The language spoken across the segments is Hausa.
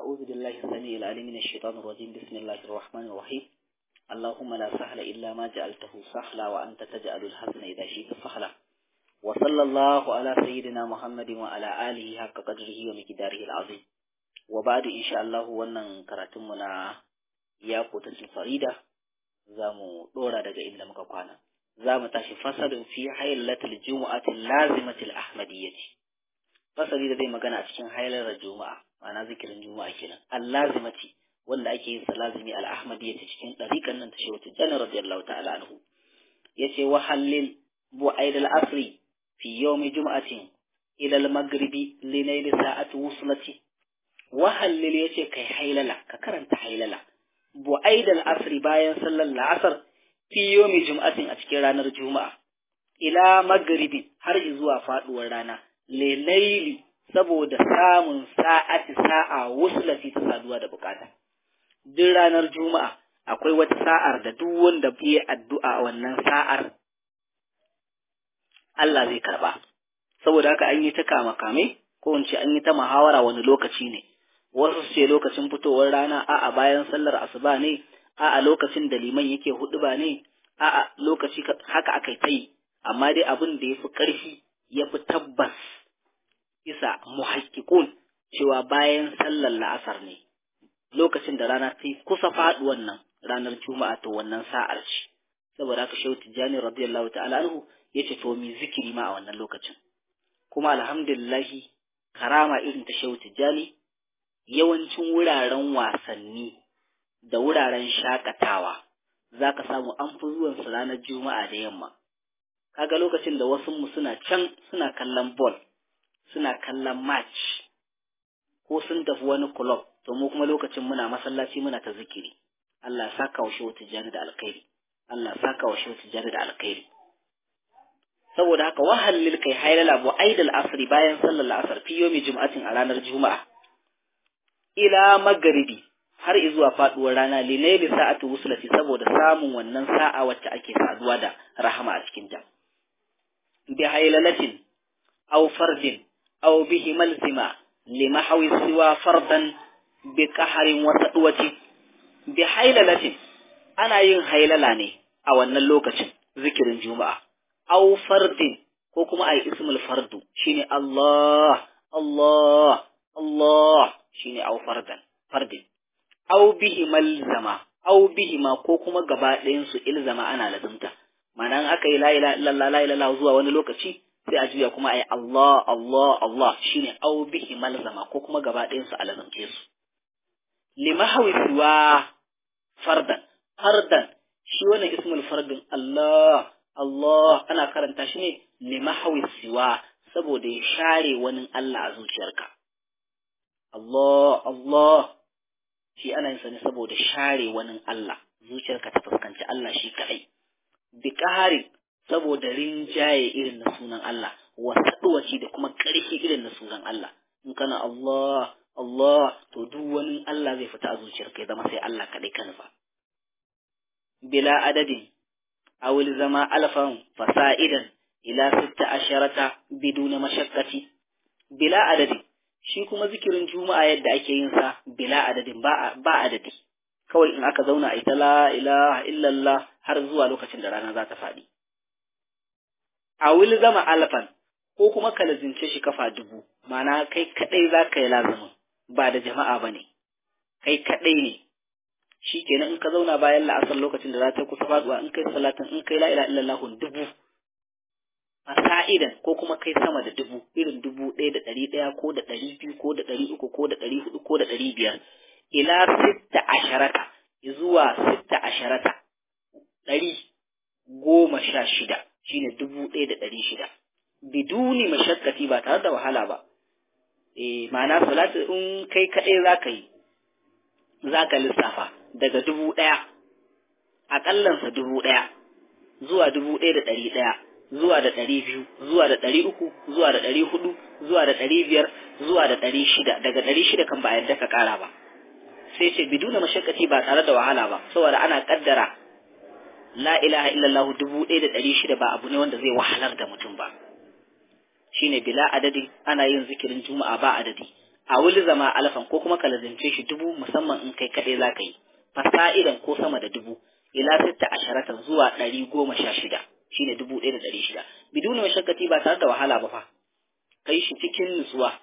أعوذ بالله السميع العليم من الشيطان الرجيم بسم الله الرحمن الرحيم اللهم لا سهل إلا ما جعلته سهلا وأنت تجعل الحزن إذا شئت سهلا وصلى الله على سيدنا محمد وعلى آله حق قدره ومقداره العظيم وبعد إن شاء الله wannan karatunmu na ya kotancin farida za mu ɗora daga inda muka kwana za mu tashi fasalin fi haylatul jumu'atil lazimatil ahmadiyyati fasali da zai magana a cikin haylar juma'a ma'ana zikirin juma'a kenan allazimati wanda ake yin sa lazimi al-ahmadiyyati cikin dariƙan nan ta shehu tijjani radiyallahu ta'ala anhu yace wa halil bu'aid al-asri fi yawmi jum'atin ila al-maghribi li nail sa'ati wuslati wa halil yace kai hailala ka karanta hailala bu'aid al-asri bayan sallar la'asar fi yawmi jum'atin a cikin ranar juma'a ila maghribi har zuwa faduwar rana lelaili saboda samun sa'ati sa'a wuslati ta saduwa da bukata. Duk ranar Juma'a akwai wata sa'ar da duk wanda biye addu'a wannan sa'ar Allah zai karba. Saboda haka an yi ta kame ko in ce an yi ta muhawara wani lokaci ne. Wasu ce lokacin fitowar rana a'a bayan sallar asuba ne, a'a lokacin da liman yake huɗuba ne, a'a lokaci haka aka ta yi. Amma dai abin da ya fi ƙarfi ya fi tabbas isa muhakkikun cewa bayan sallar la'asar ne lokacin da rana ta kusa faɗuwan nan ranar juma'a to wannan sa'ar ce saboda haka shehu tijjani radiyallahu ta'ala anhu ya ce to mi zikiri ma a wannan lokacin kuma alhamdulillahi karama irin ta shehu tijjani yawancin wuraren wasanni da wuraren shakatawa za ka samu an fi zuwan su ranar juma'a da yamma kaga lokacin da wasu mu suna can suna kallon ball suna kallon match ko sun tafi wani club to mu kuma lokacin muna masallaci muna ta zikiri Allah saka wa shehu tijjani da alkhairi Allah saka wa shehu tijjani da alkhairi saboda haka wahallil kai hailala bu aidal asri bayan sallar asar fi yomi jum'atin a ranar juma'a ila magaribi har zuwa faduwar rana linaili sa'atu wuslati saboda samun wannan sa'a wacce ake saduwa da rahama a cikin ta bi hailalatin aw fardin أو به ملزمة لمحو سوى فردا بقهر وسطوة بحيللة أنا ين حيللة أو أن اللوكة ذكر الجمعة أو فرد كوكما أي اسم الفرد شيني الله الله الله شيني أو فردا فرد أو به ملزمة أو به ما كوكما قبائل ينسو إلزمة أنا لزمته ma'ana aka yi la ilaha illallah la ilaha zuwa wani lokaci sai a juya kuma a yi Allah Allah Allah shine au bihi malzama ko kuma gaba ɗayan su alazamce su limahawi siwa fardan fardan shi wannan ismul fardin Allah Allah ana karanta shi ne limahawi siwa saboda ya share wani Allah a zuciyarka Allah Allah shi ana yin sa ne saboda share wani Allah zuciyarka ta fuskanci Allah shi kaɗai bi ƙari saboda rinjaye irin na sunan Allah wasaɗuwaci da kuma ƙarfi irin na sunan Allah in kana Allah Allah to duk wani Allah zai fita a zuciyar kai zama sai Allah kaɗai ka nufa bila adadin awil zama alfan fasa'idan ila sitta asharata biduna mashakkati bila adadin shi kuma zikirin juma'a yadda ake yin sa bila adadin ba ba adadi kawai in aka zauna a ita la ilaha illallah har zuwa lokacin da rana za ta faɗi. A wili zama alfan ko kuma ka lazince shi kafa dubu, mana kai kaɗai za ka yi lazumin ba da jama'a ba ne, kai kaɗai ne. Shi kenan in ka zauna bayan la'asar lokacin da za ta kusa faɗuwa in kai salatin in kai la'ila illallahun dubu. A sa'idan ko kuma kai sama da dubu, irin dubu ɗaya da ɗari ɗaya ko da ɗari biyu ko da ɗari uku ko da ɗari hudu ko da ɗari biyar. Ila sitta asharata zuwa sitta asharata ɗari goma sha shida shine dubu ɗaya da ɗari shida biduni mashakkati ba tare da wahala ba eh ma'ana salatu in kai kaɗai za ka yi za ka lissafa daga dubu ɗaya aƙallansa dubu ɗaya zuwa dubu ɗaya da ɗari ɗaya zuwa da ɗari biyu zuwa da ɗari uku zuwa da ɗari hudu zuwa da ɗari biyar zuwa da ɗari shida daga ɗari shida kan ba a yadda ka ƙara ba sai ce biduna mashakkati ba tare da wahala ba saboda ana ƙaddara la ilaha illallah dubu ɗaya da ɗari shida ba abu ne wanda zai wahalar da mutum ba shine bila adadi ana yin zikirin juma'a ba adadi a wuli zama alfan ko kuma ka lazimce shi dubu musamman in kai kaɗai za ka yi fasa'idan ko sama da dubu ila sitta asharatan zuwa ɗari goma sha shida shine dubu ɗaya da ɗari shida biduni mashakkati ba tare da wahala ba fa kai shi cikin nutsuwa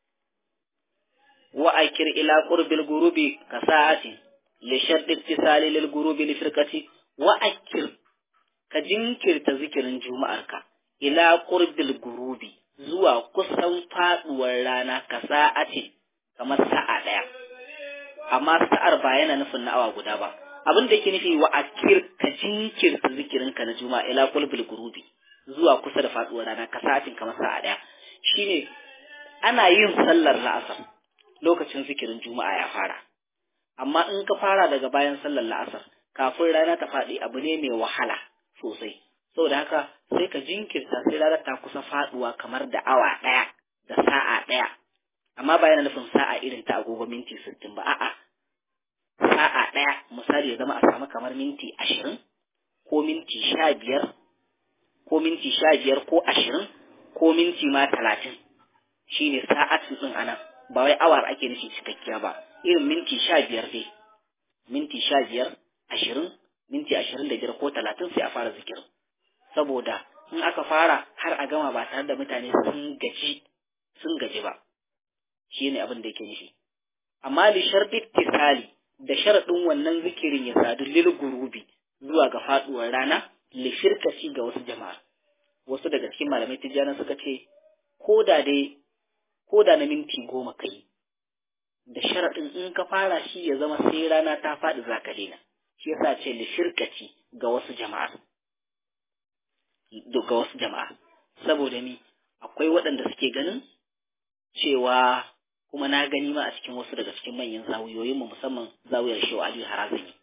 wa akir ila qurbil gurubi ka sa'atin li shadd ittisali lil gurubi li firqati wa akir ka jinkirta zikirin juma'arka ila qurbil gurubi zuwa kusan faduwar rana ka sa'atin kamar sa'a daya amma sa'ar ba yana nufin na awa guda ba abin da yake nufi wa akir ka jinkirta zikirinka na juma'a ila qurbil gurubi zuwa kusa da faduwar rana ka sa'atin kamar sa'a daya shine ana yin sallar la'asar lokacin zikirin juma'a ya fara amma in ka fara daga bayan sallar la'asar kafin rana ta faɗi abu ne mai wahala sosai saboda haka sai ka jinkirta sai ranar ta kusa faɗuwa kamar da awa ɗaya da sa'a ɗaya amma ba yana nufin sa'a irin ta agogo minti sittin ba a'a sa'a ɗaya misali ya zama a samu kamar minti ashirin ko minti sha biyar ko minti sha biyar ko ashirin ko minti ma talatin shine sa'atin ɗin anan ba wai awar ake nufi cikakkiya ba irin minti sha biyar dai minti sha biyar ashirin minti ashirin da biyar ko talatin sai a fara zikirin saboda in aka fara har a gama ba tare da mutane sun gaji sun gaji ba shi ne abin da yake nufi amma li sharɗi tisali da sharaɗin wannan zikirin ya sadu lil gurubi zuwa ga faɗuwar rana li firkaci ga wasu jama'a wasu daga cikin malamai tijjana suka ce ko da dai ko da na minti goma kai da sharaɗin in ka fara shi ya zama sai rana ta faɗi za ka daina shi yasa ce li shirkaci ga wasu jama'a ga wasu jama'a saboda ni akwai waɗanda suke ganin cewa kuma na gani ma a cikin wasu daga cikin manyan zawiyoyin mu musamman zawiyar Shehu Ali Harazani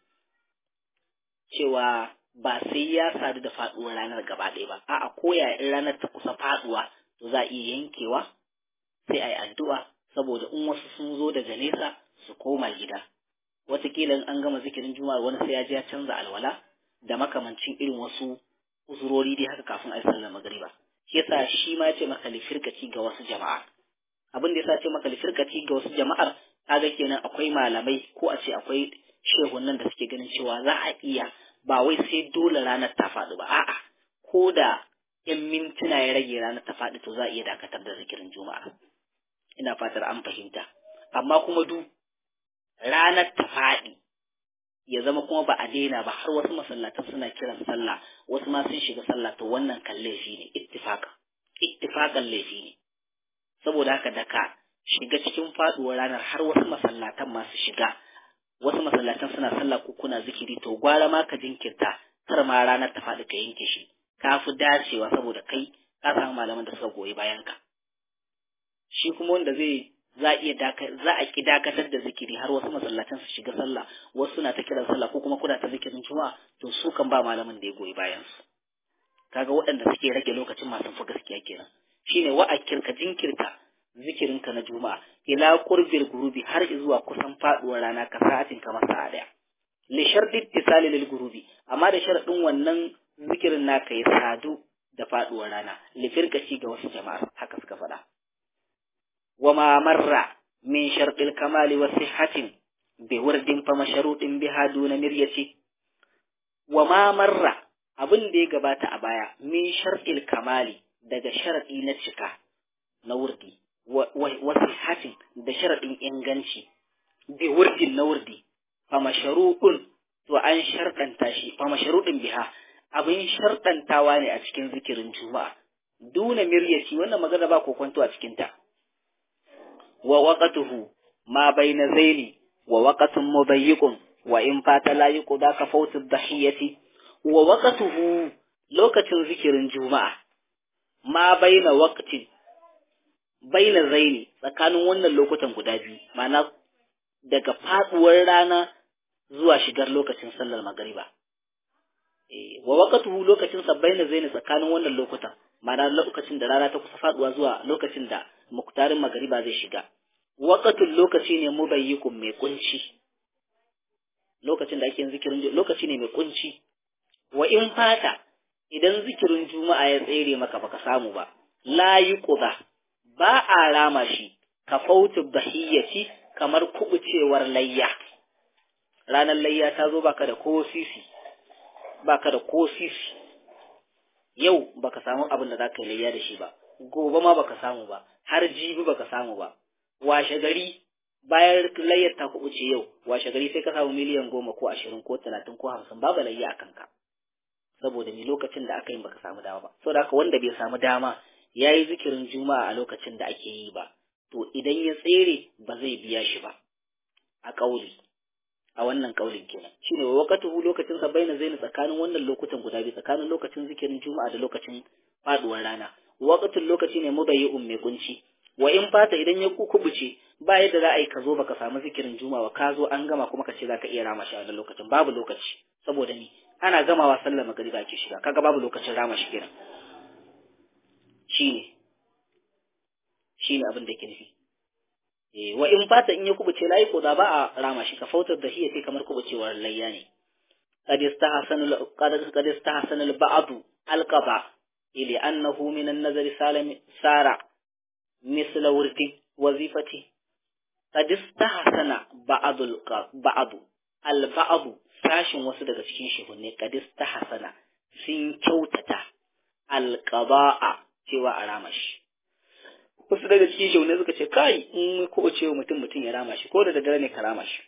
cewa ba sai ya sadu da faɗuwar ranar gaba ɗaya ba a'a ko ya in ranar ta kusa faɗuwa to za a iya yankewa sai a yi addu'a saboda in wasu sun zo daga nesa su koma gida wataƙila in an gama zikirin juma'a wani sai ya je ya canza alwala da makamancin irin wasu uzurori dai haka kafin a yi sallar magariba shi yasa shi ma ya ce maka lifirkaci ga wasu jama'a abin da yasa ce maka lifirkaci ga wasu jama'ar kaga kenan akwai malamai ko a ce akwai shehunan da suke ganin cewa za a iya ba wai sai dole ranar ta faɗi ba a'a ko da yan mintuna ya rage ranar ta faɗi to za a iya dakatar da zikirin juma'a ina fatar an fahimta amma kuma du ranar ta faɗi ya zama kuma ba a daina ba har wasu masallatan suna kiran sallah wasu ma sun shiga sallah to wannan kan laifi ne ittifaka ittifakan laifi ne saboda haka da ka shiga cikin faduwar ranar har wasu masallatan masu shiga wasu masallatan suna sallah ko kuna zikiri to gwara ma ka jinkirta kar ma ranar ta faɗi ka yanke shi ka fi dacewa saboda kai ka samu malaman da suka goyi bayan ka shi kuma wanda zai za a iya za a ki dakatar da zikiri har wasu masallatan su shiga sallah wasu suna ta kiran sallah ko kuma kuna ta zikirin juma'a to su kan ba malamin da ya goyi bayan su kaga waɗanda suke rage lokacin masu fi gaskiya kenan shine wa'akir ka jinkirta zikirinka na juma'a ila qurbil gurubi har zuwa kusan faduwar rana ka sa'atin kamar sa'a daya li sharti ittisali lil gurubi amma da sharadin wannan zikirin naka ya sadu da faduwar rana li firkaci ga wasu jama'a haka suka faɗa wa ma marra min shartil kamali wa sihhatin bi wurdin fa masharudin biha duna miryati wa ma marra abin da ya gabata a baya min shartil kamali daga sharadi na cika na wurdi wasu hatin da sharaɗin inganci bi wurdin na wurdi fa masharuɗin to an sharɗanta shi fa masharuɗin biha abin sharɗantawa ne a cikin zikirin juma'a duna miryaci wannan magana ba kokonto a cikin ta wa waqatuhu ma baina zaini wa waqatun mubayyiqun wa in fata la yuqda ka fawtu dhahiyati wa waqatuhu lokacin zikirin juma'a ma baina waqtin baina zaini tsakanin wannan lokutan guda biyu ma'ana daga faduwar rana zuwa shigar lokacin sallar magariba eh wa waqtuhu lokacin sa baina zaini tsakanin wannan lokutan ma'ana lokacin da rana ta kusa faduwa zuwa lokacin da muktarin magariba zai shiga waqtul lokaci ne mubayyikun mai kunci lokacin da ake zikirin lokaci ne mai kunci wa in fata idan zikirin juma'a ya tsere maka baka samu ba la yuqda ba a rama shi ka fautu bahiyyati kamar kubucewar layya ranar layya ta zo baka da ko sisi baka da ko sisi yau baka samu abin da zaka yi layya da shi ba gobe ma baka samu ba har jibi baka samu ba washe gari bayan layyar ta kubuce yau washe gari sai ka samu miliyan goma ko ashirin ko talatin ko hamsin babu layya a kanka saboda ni lokacin da aka yi baka samu dama ba saboda haka wanda bai samu dama ya yi zikirin juma'a a lokacin da ake yi ba to idan ya tsere ba zai biya shi ba a ƙauli a wannan ƙaulin kenan shine wa waqatuhu lokacin sa baina zaini tsakanin wannan lokutan guda biyu tsakanin lokacin zikirin juma'a da lokacin faduwar rana waqatul lokaci ne mubayyi'un mai kunci wa in fata idan ya kubuce ba yadda za a yi ka zo baka samu zikirin juma'a ka zo an gama kuma ka ce zaka iya rama shi a wannan lokacin babu lokaci saboda ni ana gamawa sallar magariba ake shiga kaga babu lokacin rama shi kenan shine shine abin da yake nufi eh wa in fata in ya kubuce layi ko da ba a rama shi ka fautar da shi sai kamar kubucewar layya ne qad istahsana qad istahsana al-ba'd al-qada ili annahu min an-nazar salam sara misla wurdi wazifati qad istahsana ba'd al-ba'd al-ba'd sashin wasu daga cikin shehunne qad istahsana sun kyautata al-qada'a cewa a rama shi wasu daga cikin shaune suka ce kai in ko ce wa mutum mutum ya rama shi ko da daddare ne ka rama shi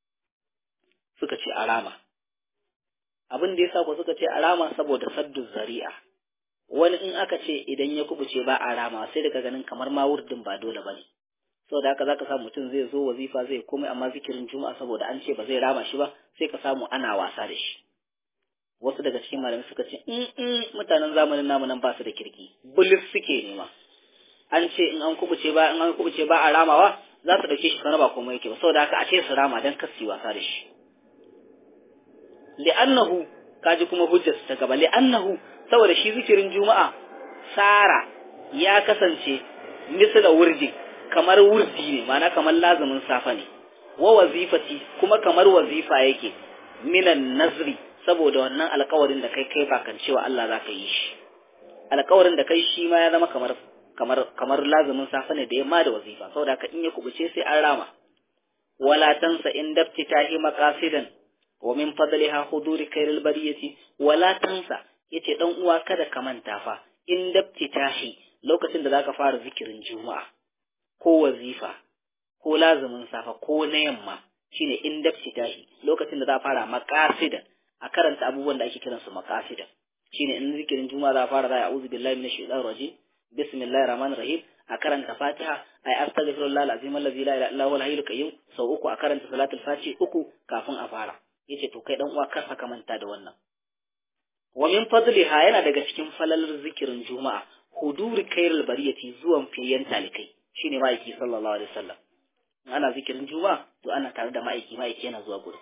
suka ce a rama abin da yasa ko suka ce a rama saboda saddu zari'a wani in aka ce idan ya kubuce ba a rama sai daga ganin kamar ma wurdin ba dole bane saboda haka zaka samu mutum zai zo wazifa zai komai amma zikirin juma'a saboda an ce ba zai rama shi ba sai ka samu ana wasa da shi wasu daga cikin malamai suka ce in mutanen zamanin namu nan ba su da kirki bulis suke nema an ce in an kubuce ba in an kubuce ba a ramawa za su dauke shi kana ba komai yake ba saboda haka a ce su rama dan kasi wasa da shi li'annahu kaji kuma hujjar ta gaba li'annahu saboda shi zikirin juma'a sara ya kasance misla wurdi kamar wurdi ne ma'ana kamar lazumin safa ne wa wazifati kuma kamar wazifa yake minan nazri saboda wannan alkawarin da kai kai ba kan cewa Allah za ka yi shi alkawarin da kai shi ma ya zama kamar kamar kamar lazumin safa ne da yamma da wazifa saboda haka in ya kubuce sai an rama wala tansa in daftitahi maqasidan wa min fadliha huduri kairil bariyati wala tansa yace dan uwa kada ka manta fa in daftitahi lokacin da zaka fara zikirin juma'a ko wazifa ko lazumin safa ko na yamma shine in daftitahi lokacin da za fara maqasidan a karanta abubuwan da ake kiransu maqasidan shine in zikirin juma'a za fara da a'udhu billahi minash shaitanir rajim bismillahir rahmanir rahim a karanta fatiha ay astaghfirullah alazim allazi la ilaha illa huwal hayyul qayyum sau uku a karanta salatul fati uku kafin a fara yace to kai dan uwa kar ka manta da wannan wa min fadliha yana daga cikin falalar zikirin juma'a huduri kairul bariyati zuwan fiyen talikai shine ma'aiki sallallahu alaihi wasallam ana zikirin juma'a to ana tare da ma'aiki ma'aiki yana zuwa gurin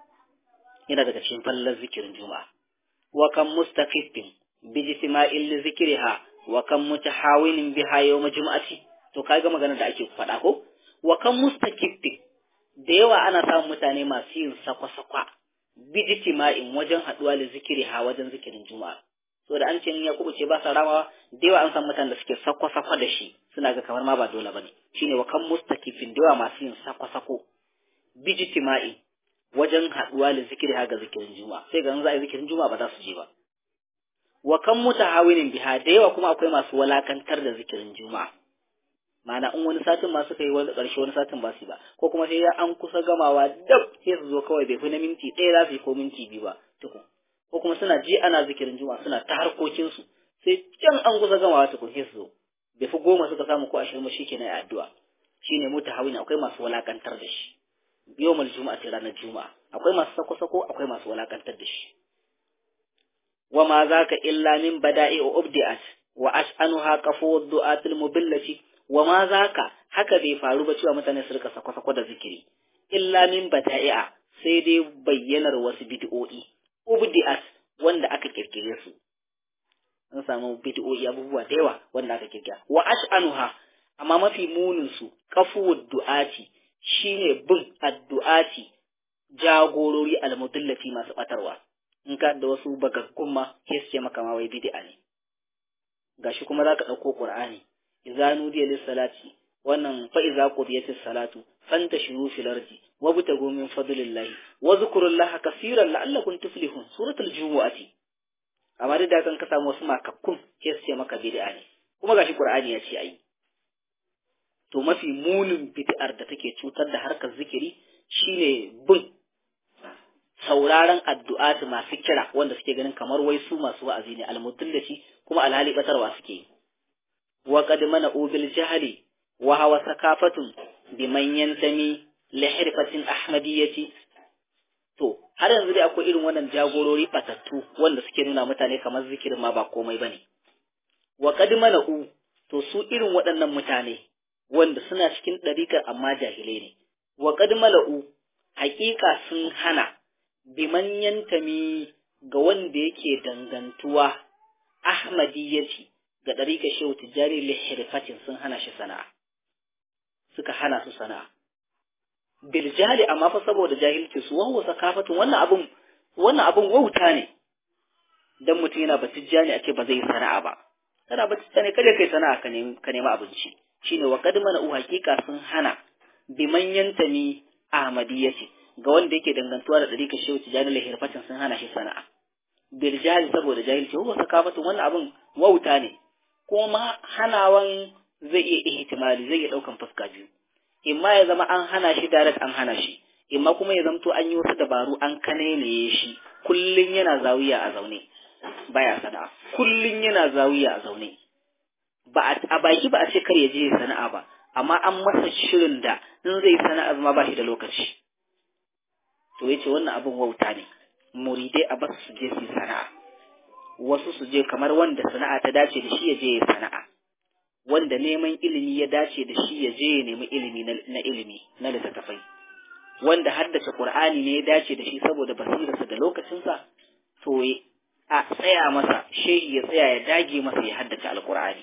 yana daga cikin falalar zikirin juma'a wa kam mustaqifin bi jisma'il zikriha wa kam mutahawinin biha yawm jum'ati to kaga magana da ake faɗa ko wa kam mustaqifin da yawa ana samun mutane masu yin sakwa-sakwa bijtima'in wajen haɗuwa da zikiri ha wajen zikirin juma'a so da an ce ya kubuce ba sa ramawa da yawa an san mutanen da suke sakwa-sakwa da shi suna ga kamar ma ba dole bane shine wa kan mustakifin da yawa masu yin sakwa-sako bijtima'in wajen haɗuwa da zikiri ha ga zikirin juma'a sai ga za a yi zikirin juma'a ba za su je ba wa kan mutahawinin biha da yawa kuma akwai masu walakantar da zikirin juma'a ma'ana in wani satin ma suka yi wani ƙarshe wani satin ba su ba ko kuma sai ya an kusa gamawa dab sai su zo kawai bai fi na minti ɗaya za su yi ko minti biyu ba tukun ko kuma suna ji ana zikirin juma'a suna ta harkokinsu sai can an kusa gamawa tukun sai su zo bai fi goma suka samu ko ashirin ba shikenan addu'a shine muta hawina akwai masu walakantar da shi yawmal juma'a ce ranar juma'a akwai masu sako-sako akwai masu walakantar da shi wa ma zaka illa min bada'i ubdi'at wa ash'anuha qafu du'atil mubillati wa ma zaka haka bai faru ba cewa mutane su rika sako-sako da zikiri illa min bata'i'a sai dai bayyanar wasu bid'o'i ubdi'at wanda aka kirkire su an samu bid'o'i abubuwa da yawa wanda aka kirkira wa ash'anuha amma mafi munin su kafu du'ati shine bin addu'ati jagorori almudallati masu batarwa in ka da wasu bagaggun ma sai su ce maka ma wai bid'a ne gashi kuma zaka dauko qur'ani idza nudiya lis salati wannan fa iza qudiyatis salatu fantashiru fil ardi wabtagu min fadlillahi wa zkurullaha kaseeran la'allakum tuflihun suratul jumu'ati amma da kan ka samu wasu makakkun ke su ce maka bid'a ne kuma gashi qur'ani ya ce ayi to mafi munin bid'ar da take cutar da harkar zikiri shine bin sauraron addu'at masu kira wanda suke ganin kamar wai su masu wa'azi ne almutullaci kuma alhali batarwa suke yi wa qad mana ubil jahli wa hawa sakafatun biman yantami li hirfatin ahmadiyyati to har yanzu dai akwai irin wannan jagorori batattu wanda suke nuna mutane kamar zikirin ma ba komai bane wa qad mana u to su irin waɗannan mutane wanda suna cikin ɗariƙar amma jahilai ne wa qad mala'u haƙiƙa sun hana biman yantami ga wanda yake dangantuwa ahmadiyyati ga ɗariƙar shehu tijjani lihirfatin sun hana shi sana'a suka hana su sana'a bil jahili amma fa saboda jahilci su wahuwa sakafatun wannan abun wannan abun wauta ne dan mutum yana batijjani a ce ba zai yi sana'a ba kana batijjani kada kai sana'a ka nemi ka nemi abinci shine wa qad mana u haqiqa sun hana biman yantami ahmadiyyati ga wanda yake dangantuwa da ɗariƙar shehu tijjani lihirfatin sun hana shi sana'a bil jahili saboda jahilci wahuwa sakafatun wannan abun wauta ne kuma hanawan zai iya ihtimali zai iya ɗaukan fuska biyu imma ya zama an hana shi direct an hana shi imma kuma ya zamto an yi wasu dabaru an kanene shi kullun yana zawiya a zaune baya sana'a kullun yana zawiya a zaune ba a baki ba a ce kar ya je sana'a ba amma an masa shirin da in zai sana'a ma ba shi da lokaci to yace wannan abin wauta ne muridai a basu su je su sana'a wasu su je kamar wanda sana'a ta dace da shi ya je ya sana'a wanda neman ilimi ya dace da shi ya je ya nemi ilimi na ilimi na littattafai wanda haddace qur'ani ne ya dace da shi saboda basirarsa da lokacinsa to a tsaya masa shehi ya tsaya ya dage masa ya haddace alqur'ani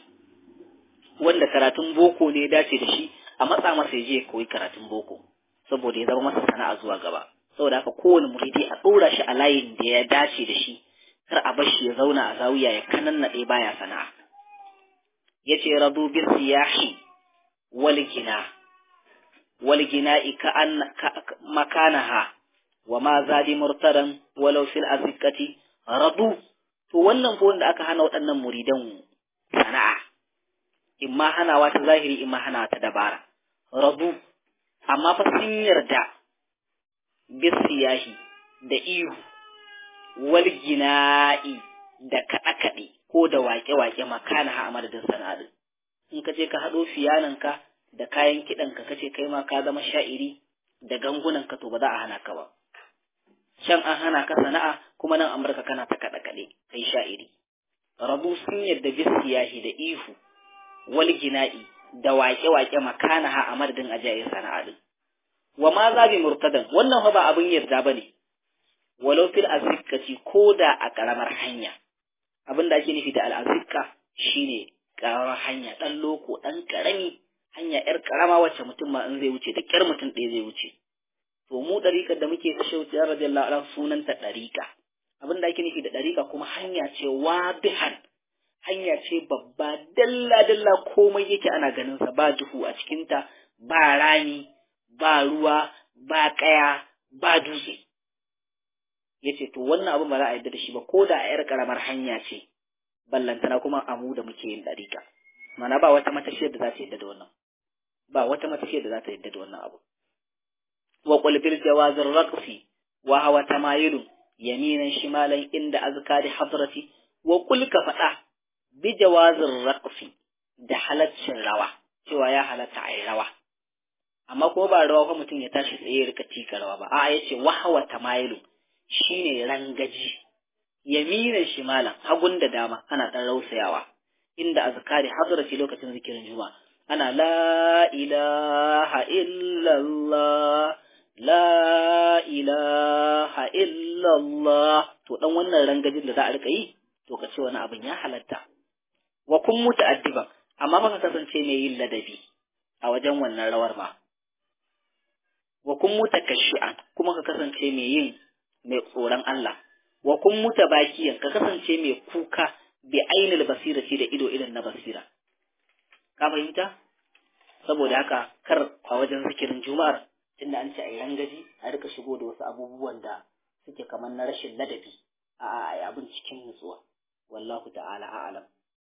wanda karatun boko ne ya dace da shi a matsa masa ya je ya koyi karatun boko saboda ya zama masa sana'a zuwa gaba saboda haka kowane muridi a ɗora shi a layin da ya dace da shi kar a bar shi ya zauna a zawiya ya kanannaɗe baya sana'a yace radu bis siyahi wal gina wal gina'i ka an makanaha wa ma zadi murtaran walau fil azikati radu to wannan ko wanda aka hana waɗannan muridan sana'a imma hanawa ta zahiri imma hanawa ta dabara radu amma fa sun yarda bis siyahi da ihu wal gina'i da kaɗe-kaɗe ko da waƙe-waƙe makana ha a madadin sana'ar in ka je ka haɗo fiyananka da kayan kiɗanka ka ce kai ma ka zama sha'iri da gangunanka to ba za a hana ka ba can an hana ka sana'a kuma nan amurka kana ta kaɗe-kaɗe kai sha'iri rabu sun yadda bisiyahi da ihu wal gina'i da waƙe-waƙe makana ha a madadin ajaye sana'a din wa ma za bi murtadan wannan fa ba abin yarda bane walau fil azikati ko da a ƙaramar hanya abin da ake nufi da al'azika shine ƙaramar hanya ɗan loko ɗan ƙarami hanya ‘yar ƙarama wacce mutum ma in zai wuce da ƙyar mutum ɗaya zai wuce to mu ɗariƙar da muke kashe wuce yan radiyallahu anhu sunanta ɗariƙa abin da ake nufi da ɗariƙa kuma hanya ce wadihan hanya ce babba dalla dalla komai yake ana ganin sa ba duhu a cikinta ba rami ba ruwa ba ƙaya ba dutse ya ce to wannan abin ba za a yarda da shi ba ko da a yar karamar hanya ce ballantana kuma amu da muke yin ɗariƙa mana ba wata matashiyar da za ta yarda da wannan ba wata matashiyar da za ta yarda da wannan abu wa qul bil jawazir raqsi wa hawa tamayilun yaminan shimalan inda azkari hadrati wa qul ka faɗa bi jawazir raqsi da halaccin rawa cewa ya halatta a yi rawa amma ko ba rawa fa mutum ya tashi tsaye ya rika tika rawa ba a'a yace wa hawa tamayilun shine rangaji yaminan shimalan hagun da dama ana dan rausayawa inda azkari hadrati lokacin zikirin juma'a ana la ilaha illallah la ilaha illallah to dan wannan rangajin da za a rika yi to ka ce wani abin ya halatta wa kun muta'addiban amma baka kasance mai yin ladabi a wajen wannan rawar ma wa kun mutakashi'an kuma ka kasance mai yin mai tsoron Allah wa kun muta bakiyan ka kasance mai kuka bi ainil basira ce da ido idan na basira ka fahimta saboda haka kar a wajen zikirin juma'ar tunda an ce a yi rangaji a rika shigo da wasu abubuwan da suke kamar na rashin ladabi a abin cikin nutsuwa wallahu ta'ala a'lam